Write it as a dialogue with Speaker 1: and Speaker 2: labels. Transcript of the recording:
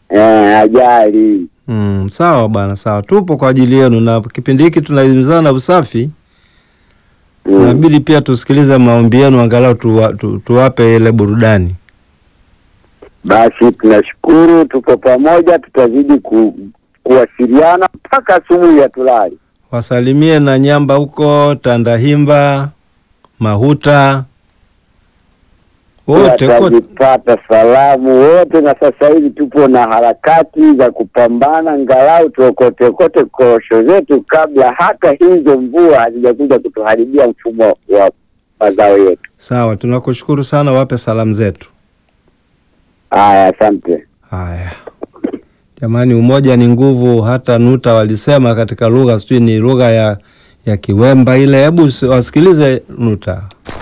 Speaker 1: eh, ajali.
Speaker 2: Mm, sawa bwana, sawa, tupo kwa ajili yenu, na kipindi hiki tunahimizana usafi.
Speaker 1: Mm.
Speaker 2: Inabidi pia tusikilize maombi yenu, angalau tuwa, tu, tuwape ile burudani.
Speaker 1: Basi tunashukuru, tuko pamoja, tutazidi ku, kuwasiliana mpaka asubuhi ya tulali.
Speaker 2: Wasalimie na Nyamba huko Tandahimba, Mahuta, wote kote.
Speaker 1: Watazipata salamu wote, na sasa hivi tupo na harakati za kupambana, ngalau tuokote kote korosho zetu kabla hata hizo mvua hazijakuja kutuharibia mfumo wa mazao yetu.
Speaker 2: Sawa, tunakushukuru sana, wape salamu zetu.
Speaker 1: Haya, asante.
Speaker 2: Haya jamani, umoja ni nguvu. Hata Nuta walisema katika lugha, sijui ni lugha ya ya Kiwemba ile. Hebu si- wasikilize Nuta.